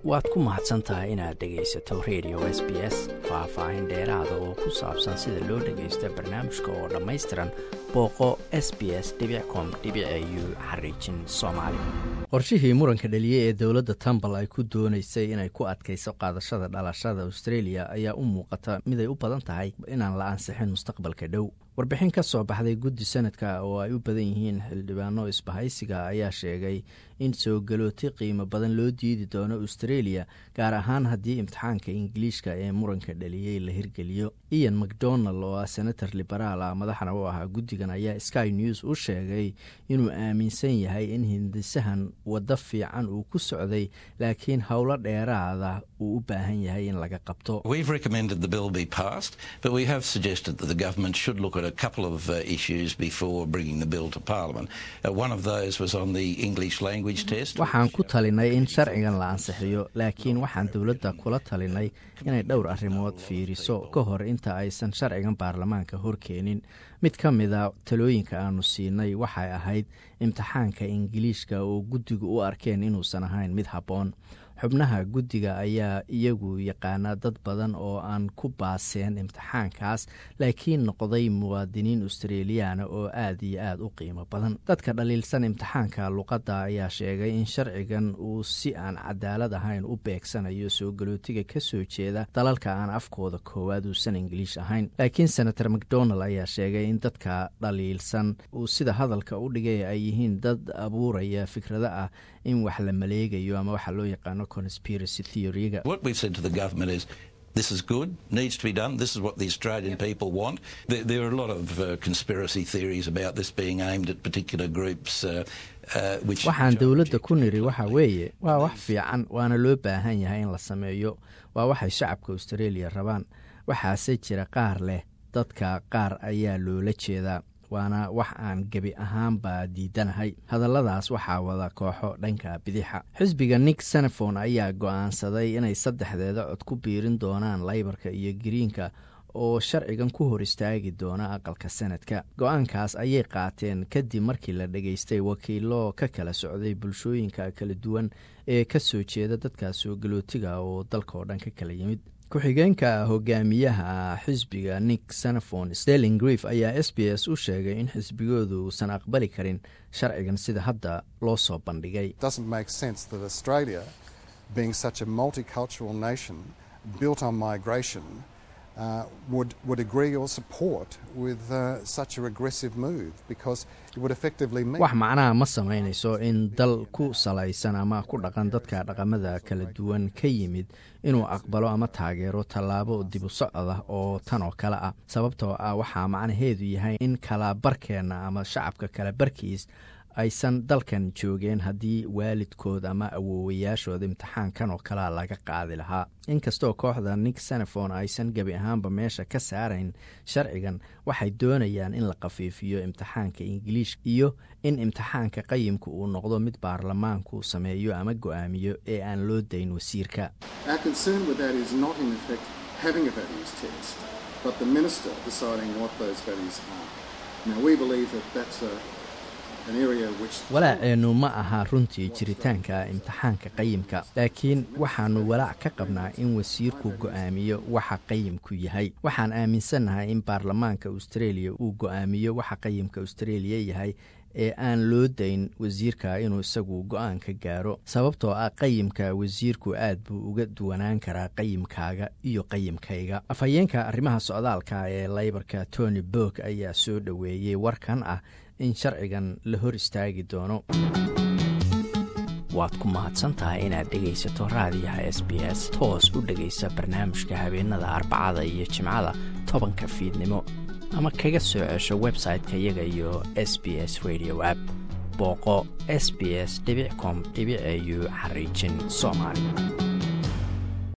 waad ku mahadsan tahay inaad dhegaysato radio s b s faah-faahin dheeraada oo ku saabsan sida loo dhagaysto barnaamijka oo dhammaystiran booqo s b s com u xariijin soomaali qorshihii muranka dhaliye ee dowladda tambal ay ku doonaysay inay ku adkayso qaadashada dhalashada australia ayaa u muuqata miday u badan tahay inaan la ansixin mustaqbalka dhow warbixin ka soo baxday guddi sanadka oo ay u badan yihiin xildhibaano isbahaysiga ayaa sheegay in soo galooti qiimo badan loo diidi doono australia gaar ahaan haddii imtixaanka ingiliishka ee muranka dhaliyey la hirgeliyo ian macdonald oo ah senator liberaal ah madaxna u ahaa guddigan ayaa sky news u sheegay inuu aaminsan yahay in hindisahan waddo fiican uu ku socday laakiin howlo dheeraada uu u baahan yahay in laga qabto a couple of uh, issues before bringing the bill to Parliament. Uh, one of those was on the English language test. waxaan ku talinay in sharcigan la ansixiyo laakiin waxaan dowladda kula talinay inay dhowr arrimood fiiriso ka hor inta aysan sharcigan baarlamaanka horkeenin mid ka mida talooyinka aanu siinay waxay ahayd imtixaanka ingiliishka oo guddigu u arkeen inuusan ahayn mid habboon xubnaha guddiga ayaa iyagu yaqaana dad badan oo aan ku baaseen imtixaankaas laakiin noqday muwaadiniin australiyaana oo aad iyo aad u qiimo badan dadka dhaliilsan imtixaanka luqadda ayaa sheegay in sharcigan uu si aan cadaalad ahayn u beegsanayo soo galootiga ka soo jeeda dalalka aan afkooda koowaad uusan ingiliish ahayn laakiin senator macdonald ayaa sheegay in dadka dhaliilsan uu sida hadalka u dhigay ay yihiin dad abuuraya fikrado ah in wax la maleegayo ama waxa loo yaqaano conspiracy theoryga This is good, needs to be done. This is what the Australian people want. There, there are a lot of uh, conspiracy theories about this being aimed at particular groups. Uh, uh, which waxaan dowladda ku niri waxa weeye waa wax fiican waana loo baahan yahay in la sameeyo waa waxay shacabka australia rabaan waxaase jira qaar leh dadka qaar ayaa loola jeedaa waana wax aan gebi ahaanba diidanahay hadalladaas waxaa wada kooxo dhanka bidixa xisbiga nick senefon ayaa go'aansaday inay saddexdeeda cod ku biirin doonaan laybarka iyo giriinka oo sharcigan ku hor istaagi doona aqalka sanadka go-aankaas ayay qaateen kadib markii la dhageystay wakiilo ka kala socday bulshooyinka kala duwan ee ka soo jeeda dadka soo galootiga oo dalka oo dhan ka kala yimid ku-xigeenka hogaamiyaha xisbiga nick senefon sterling grief ayaa s b s u sheegay in xisbigoodu uusan aqbali karin sharcigan sida hadda loo soo bandhigay Uh, would, would agree or support with uh, such a regressive move because it would effectively mean wax macnaha ma samaynayso in dal ku salaysan ama ku dhaqan dadka dhaqamada kala duwan ka yimid inuu aqbalo ama taageero tallaabo dibu socod ah oo tan oo kale ah sababtoo ah waxaa macnaheedu yahay in kalabarkeenna ama shacabka kala barkiis aysan dalkan joogeen haddii waalidkood ama awoowayaashooda imtixaankan oo kalea laga qaadi lahaa inkastoo kooxda nick senefon aysan gebi ahaanba meesha ka saarayn sharcigan waxay doonayaan in la khafiifiyo imtixaanka ingiliish iyo in imtixaanka qayimka uu noqdo mid baarlamaanku sameeyo ama go-aamiyo ee aan loo dayn wasiirka walaaceenu ma aha runtii jiritaanka imtixaanka qayimka laakiin waxaannu walaac ka qabnaa in wasiirku go'aamiyo waxa qayimku yahay waxaan aaminsannahay in baarlamaanka australia uu go'aamiyo waxa qayimka australia yahay ee aan loo dayn wasiirka inuu isagu go-aan ka gaaro sababtoo ah qayimka wasiirku aad buu uga duwanaan karaa qayimkaaga iyo qayimkayga afhayeenka arrimaha socdaalka ee laybarka tony borg ayaa soo dhoweeyey warkan ah in sharcigan la hor istaagi doono waad ku mahadsantahay inaad dhegaysato raadiyaha s b s toos u dhegaysa barnaamijka habeenada arbacada iyo jimcada tobanka fiidnimo ama kaga soo cesho website-ka iyaga iyo s b s radio app booqo s b s com au xariijin soomaali